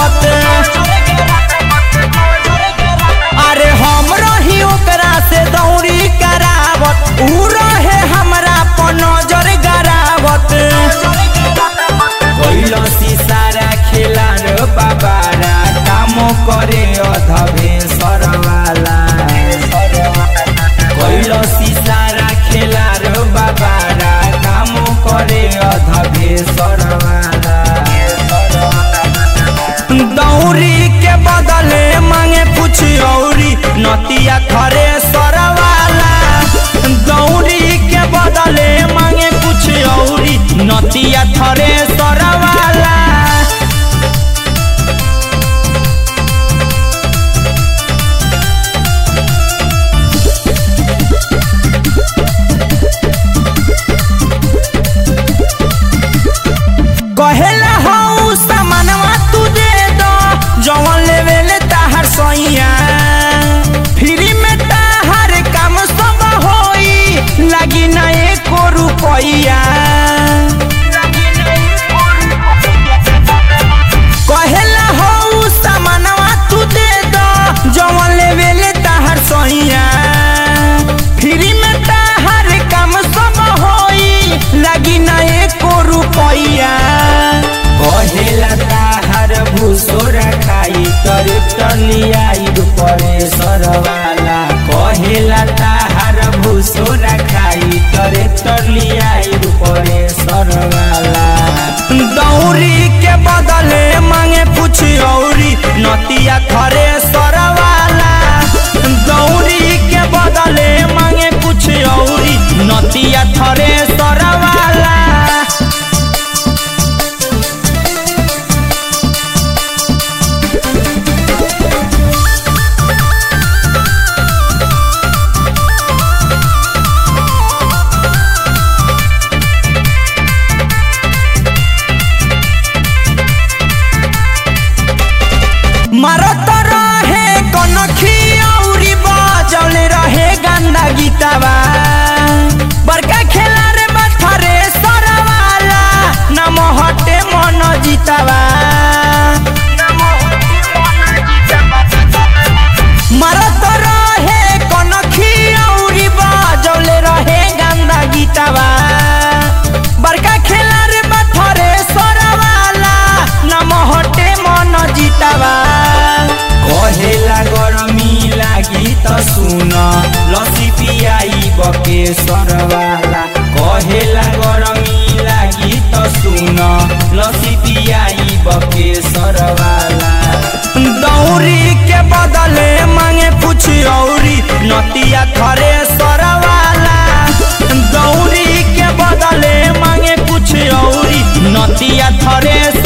करावत अरे हम रही ओकरा से दौरी करावत ऊ रहे हमरा पर नजर गरावत कैलसी सारा खेला रे बाबारा काम करे अधबे सरवाला कैलसी सारा खेला रे बाबारा काम करे अधबे सरवाला दौरी के बदले मांगे कुछ औरी नतिया खरे सरवाला दौरी के बदले मांगे कुछ औरी नतिया थरे सरवाला कहेला हऊ सामानवा तू दे दो जवन लेवे ले ताहर सैया फ्री में ताहर काम सब होई लागी ना एको रुपैया कहेला हऊ सामानवा तू दे दो जवन लेवे ले ताहर सैया फ्री में ताहर काम सब होई लागी ना एको रुपैया कहेला ताहर भूसोर खाई तर टलियाई परे सरवाला कहेला ताहर भूसोर खाई तर टलियाई परे सरवाला दौरी के बदले मांगे कुछ औरी नतिया खरे सरवाला दौरी के बदले मांगे कुछ औरी नतिया थरे सरवाला मरत रहे कनखी औरी बजौले रहे गंदा गीतवा बड़का खेला रे बथरे सरवाला नम हटे मन जीतवा मरत रहे कनखी औरी बजौले रहे गंदा गीतवा बड़का खेला रे बथरे सरवाला नम हटे मन जीतवा कहेला गरमी लागी त सुन लसी पियाई बके सरवाला कहेला गरमी लागी त सुन लसी पियाई बके सरवाला दौरी के बदले मांगे कुछ औरी नतिया खरे सरवाला दौरी के बदले मांगे कुछ औरी नतिया थरे